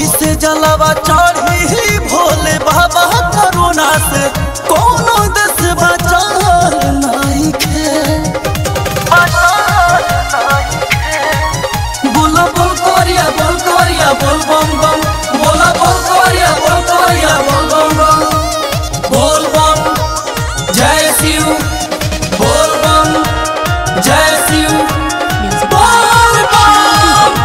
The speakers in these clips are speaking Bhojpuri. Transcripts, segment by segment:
कैसे जलवा चढ़ी भोले बाबा करोना से कोनो देश बचाल नहीं खे बोला बोल कोरिया बोल कोरिया बोल बम बम बोला बोल कोरिया बोल कोरिया बोल बम बम बोल बम जय शिव बोल बम जय शिव बोल बम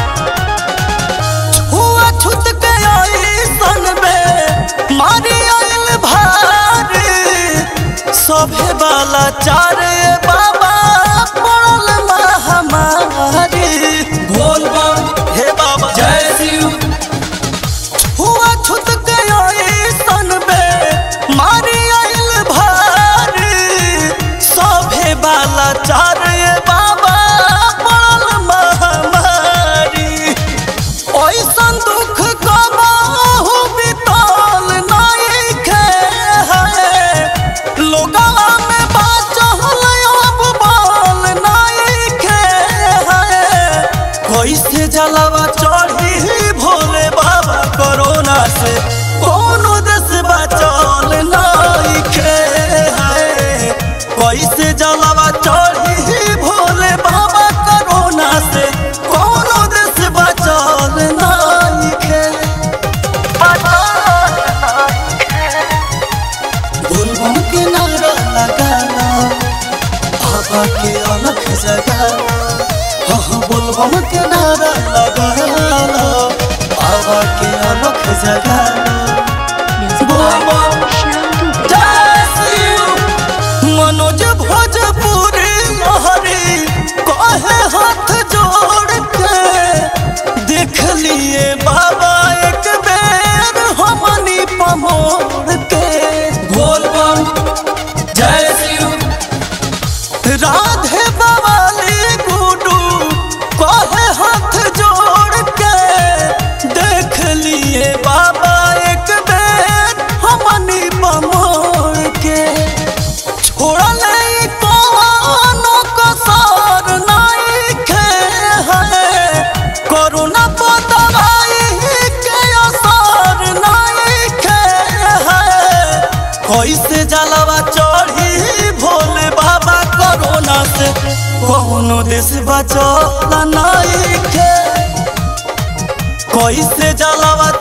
हुआ छुत के आई सन में मारी आइल भारी सभे वाला चारे बाबा पड़ल महामारी बोल बम हे बाबा जय शिव हुआ छुत के आई सन में मारी आइल भारी सभे वाला चारे बाबा पड़ल महामारी ऐसन दुख कबाहू बितल नहीं खे लोगवा में बाचल अब बाल नहीं खे कैसे जलवा चढ़ी भोले बाबा कोरोना से कोनो देश बचल नहीं खे कैसे जलवा चढ़ी भोले बाबा कोरोना से कोनो देश बचल नहीं खे बुलबुल के नारा लगाना बाबा के अलग जगाना हाँ बुलबुल के नारा लगाना बाबा के अलग जगाना बुलबुल जय शिव। मनोज भोजपुरी लहरी कहे हाथ जोड़ के देख लिए बाबा एक बेर हमनी पमोड़ के बोल बम जय शिव राधे बवाली गुडू कहे हाथ जोड़ के देख लिए बाबा एक बेर हमनी पमोड़ के छोड़ले कोनो कसर नहीं खे है कोरोना पर दवाई के असर नहीं खे है कैसे जलवा चढ़ी भोले बाबा कोरोना से कोनो देश बचल नहीं खे कैसे जलवा